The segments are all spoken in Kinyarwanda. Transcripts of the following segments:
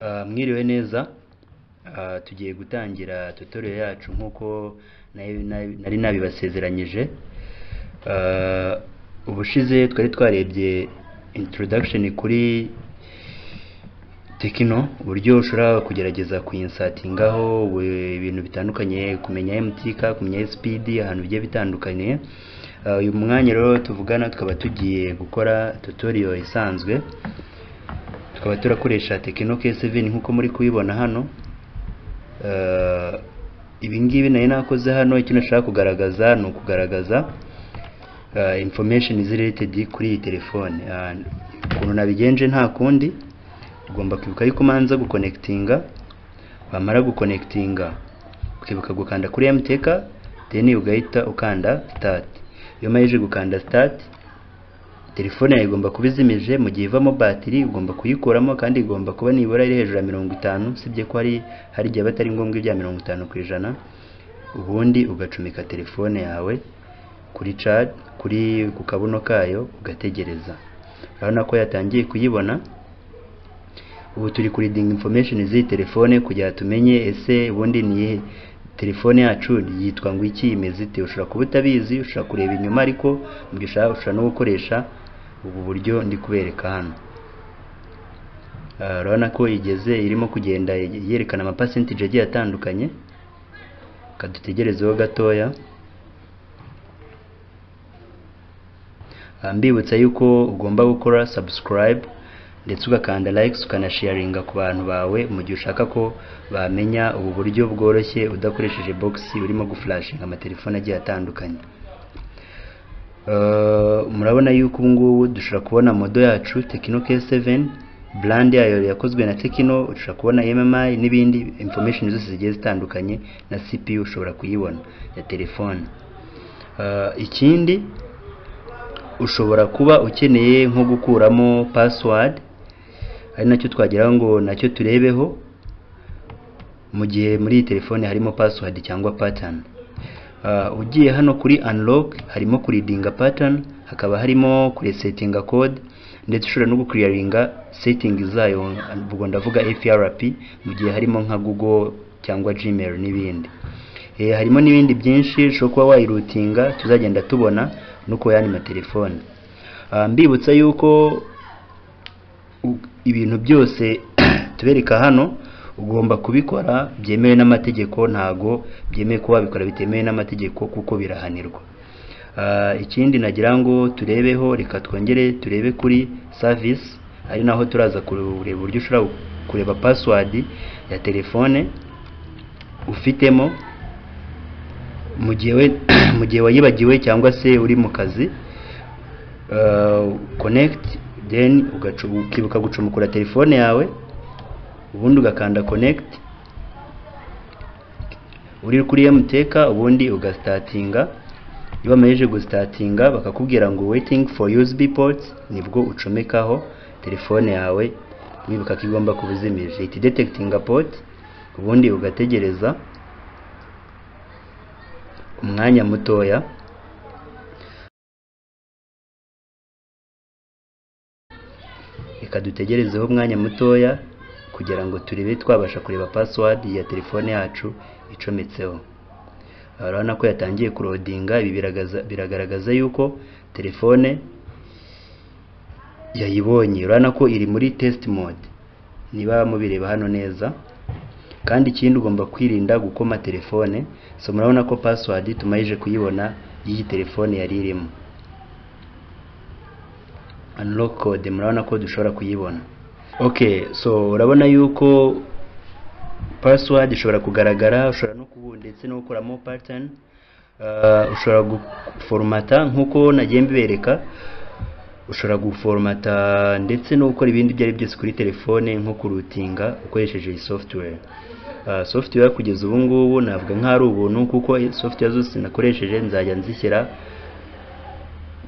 Uh, mwiriwe neza Uh, tugiye gutangira tutorial yacu nk'uko nari- nari nari nabibasezeranyije Uh, ubushize twari twarebye introduction kuri tekino uburyo ushobora kugerageza kuyinsatingaho we- ibintu bitandukanye kumenya MTK kumenya SPD ahantu bigiye bitandukanye Uh, uyu mwanya rero tuvugana tukaba tugiye gukora tutorial isanzwe tukaba turakoresha Tecno K7 nk'uko muri kubibona hano Eh, ibi ngibi nari nakoze hano icyo nashaka kugaragaza ni ukugaragaza eh, information is related kuri iyi telefone Ah, ukuntu nabigenje nta kundi ugomba kwibuka yuko umanza gukonekitinga wamara gukonekitinga ukibuka gukanda kuri MTK then ugahita ukanda start iyo umarije gukanda start telefone yawe igomba kuba izimije mu gihe ivamo batiri ugomba kuyikuramo kandi igomba kuba nibura iri hejuru ya mirongo itanu usibye ko hari hari igihe aba atari ngombwa ibya mirongo itanu ku ijana ubundi ugacomeka telefone yawe kuri charge kuri ku kabuno kayo ugategereza urabona ko yatangiye kuyibona ubu turi kuridinga information z'iyi telefone kugira ngo tumenye ese ubundi ni iyihe telefone yacu yitwa ngo iki imeze ite ushobora kuba utabizi ushobora kureba inyuma ariko mu gihe ushaka ushobora no gukoresha ubu buryo ndi kubereka hano Ah, urabona ko igeze irimo kugenda yerekana amapasentije agiye atandukanye kadutegerezeho gatoya Ah, mbibutsa yuko ugomba gukora subscribe ndetse ugakanda likes ukanasharinga ku bantu bawe mu gihe ushaka ko bamenya ubu buryo bworoshye udakoresheje box urimo guflashinga amatelefone agiye atandukanye Eh, murabona yuko ubu ngubu dushobora kubona modo yacu Tecno K7 brand yayo yakozwe na Tecno ushobora kubona MMI n'ibindi information zose zigiye zitandukanye na CPU ushobora kuyibona ya telefone Eh, ikindi ushobora kuba ukeneye nko gukuramo password ari nacyo twageraho ngo nacyo turebeho mu gihe muri iyi telefone harimo password cyangwa pattern Ah, ugiye hano kuri unlock harimo kuridinga pattern hakaba harimo kuresetinga code ndetse ushobora no guclearinga setting zayo ubwo ndavuga FRP mu gihe harimo nka Google cyangwa Gmail n'ibindi Eh, harimo n'ibindi byinshi ushobora kuba wayirutinga tuzagenda tubona no ku yandi matelefone Ah, mbibutsa yuko u- ibintu byose tubereka hano ugomba kubikora byemewe n'amategeko ntago byemewe ko wabikora bitemewe n'amategeko kuko birahanirwa Ah, ikindi nagira ngo turebeho reka twongere turebe kuri service ari naho turaza kureba uburyo ushobora kureba password ya telefone ufitemo mu gihe we- mu gihe wayibagiwe cyangwa se uri mu kazi uh, connect then ugacu- ukibuka gucomekura telefone yawe ubundi ugakanda connect uri kuri MTK ubundi ugastatinga iyo bamarije gustatinga bakakubwira ngo waiting for USB ports nibwo ucomekaho telefone yawe wibuka ko igomba kuba izimije it detecting a port ubundi ugategereza umwanya mutoya reka dutegerezeho umwanya mutoya kugira ngo turebe twabasha kureba password ya telefone yacu icometseho Aha urabona ko yatangiye kurodinga ibi biragaza- biragaragaza yuko telefone yayibonye urabona ko iri muri test mode niba mubireba hano neza kandi ikindi ugomba kwirinda gukoma telefone so murabona ko password tumayije kuyibona y'iyi telefone yari irimo unlock code murabona ko dushobora kuyibona okay so urabona yuko password ishobora kugaragara ushobora no kubu ndetse no gukuramo pattern Uh, ushobora guforomata nk'uko nagiye mbibereka ushobora guforomata ndetse no gukora ibindi ibyo ari byose kuri telefone nko kurutinga ukoresheje iyi software Uh, software kugeza ubu ngubu navuga nk'aho ari ubuntu kuko software zose nakoresheje nzajya nzishyira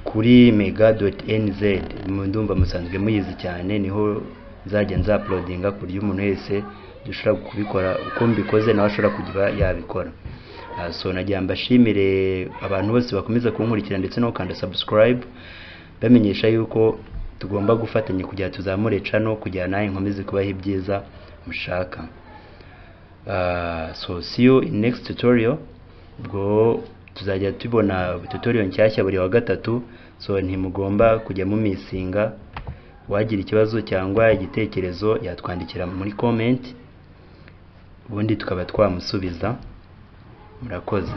kuri mega.nz mu ndumva musanzwe muyizi cyane niho nzajya nzaplodinga ku buryo umuntu wese dushobora kubikora uko mbikoze nawe ashobora kuba yabikora Ah, so nagira mbashimire abantu bose bakomeza kunkurikira ndetse no gukanda subscribe bamenyesha yuko tugomba gufatanya kugira ngo tuzamure cano kugira nawe nkomeze kubaho ibyiza mushaka Ah, so see you in next tutorial ubwo tuzajya tubona tutorial nshyashya buri wa gatatu so ntimugomba kujya mumisinga wagira ikibazo cyangwa igitekerezo yatwandikira muri comment ubundi tukaba twamusubiza murakoze